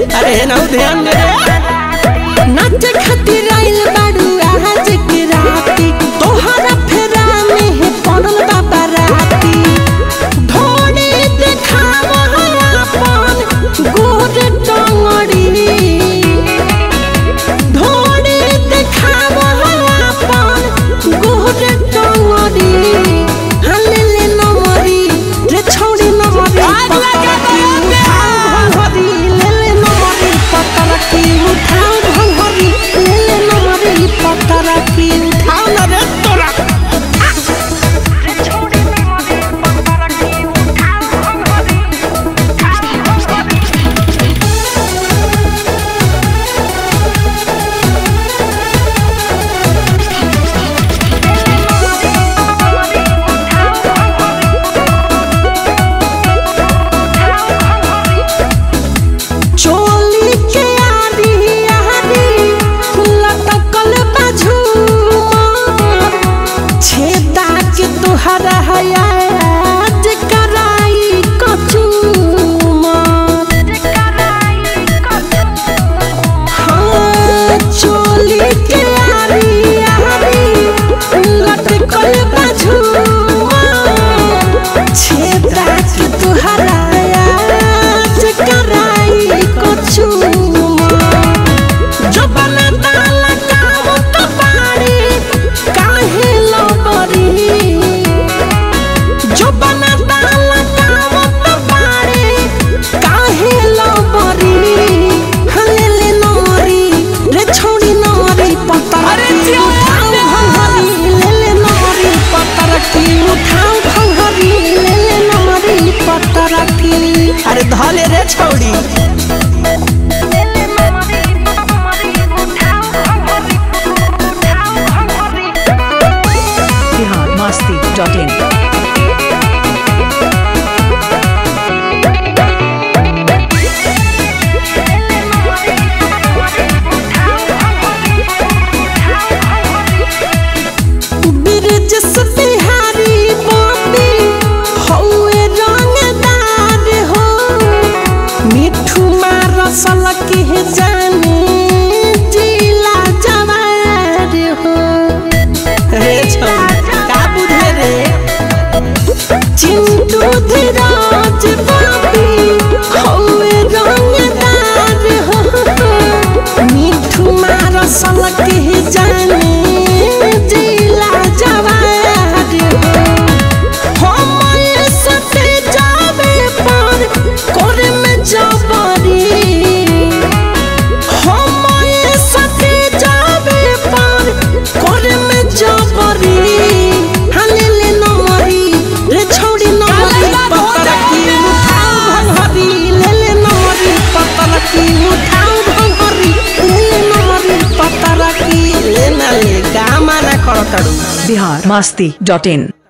अरे ना ध्यान दे नाचे खातिर आइल बाड़ू आज के राती तोहरा फेरा में है पड़ल बाबा राती ढोड़ी देखाव अपन गोर टंगड़ी ढोड़ी देखाव अपन गोर टंगड़ी हले ले नमरी रे छोड़ी नमरी भंगरी ले ले नमरी पत्थर की उठाओ भंगरी ले ले नमरी पत्थर की उठाओ न रे तोरा चोली के आरी आरी लटकल बाझू छेदा के तुहरा हयाज कराई कचू हाँ चोली के आरी आरी लटकल बाझू छेदा के तुहरा हयाज कराई कचू जबन डाला काम तो पारी काहे लबरी जबन डाला काम तो पारी काहे लबरी हले ले नरी रे छोड़ी नरी पत्थर अरे की जियो, उठाओ भंगरी ले ले नरी पत्थर की उठाओ भंगरी ले ले नरी पत्थर की अरे धले रे छौड़ी बिहार मस्ती डॉट इन बिरजस बिहारी बाबी हौए रंगदार हो मिठू मारसल के जाने जिला जवार हो रे छौड़ी का बुझे रे चिंटू धीराज बाबी हौए रंगदार हो मिठू मारसल के जाने जिला जवार हो हमरे सते जावे पर करे में जबरी हमरे सते जावे पर करे में जबरी हले ले नमरी रे छोड़ी नमरी पत्थर की उठाओ भंगरी ले ले नमरी पत्थर की उठाओ भंगरी ले ले नमरी पत्थर की ले ना ले का माना करताड़ू बिहार मस्ती डॉट इन